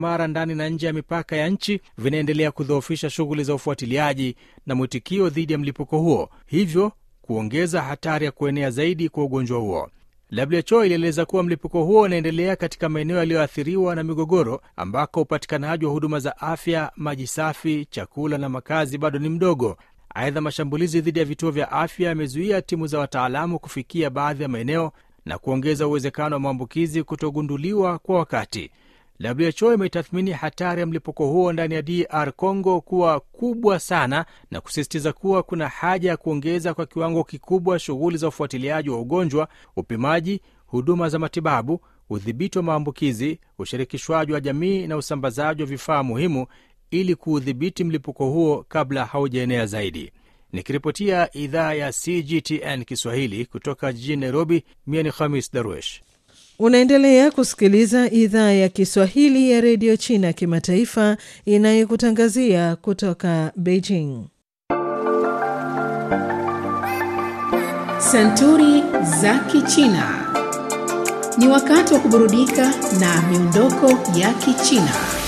mara ndani na nje ya mipaka ya nchi vinaendelea kudhoofisha shughuli za ufuatiliaji na mwitikio dhidi ya mlipuko huo, hivyo kuongeza hatari ya kuenea zaidi kwa ugonjwa huo. WHO ilieleza kuwa mlipuko huo unaendelea katika maeneo yaliyoathiriwa na migogoro ambako upatikanaji wa huduma za afya, maji safi, chakula na makazi bado ni mdogo. Aidha, mashambulizi dhidi ya vituo vya afya yamezuia timu za wataalamu kufikia baadhi ya maeneo na kuongeza uwezekano wa maambukizi kutogunduliwa kwa wakati. WHO imetathmini hatari ya mlipuko huo ndani ya DR Congo kuwa kubwa sana na kusisitiza kuwa kuna haja ya kuongeza kwa kiwango kikubwa shughuli za ufuatiliaji wa ugonjwa, upimaji, huduma za matibabu, udhibiti wa maambukizi, ushirikishwaji wa jamii na usambazaji wa vifaa muhimu ili kuudhibiti mlipuko huo kabla haujaenea zaidi. Nikiripotia idhaa ya CGTN Kiswahili kutoka jijini Nairobi, mie ni Khamis Darwesh. Unaendelea kusikiliza idhaa ya Kiswahili ya redio China kimataifa inayokutangazia kutoka Beijing. Santuri za Kichina. Ni wakati wa kuburudika na miondoko ya Kichina.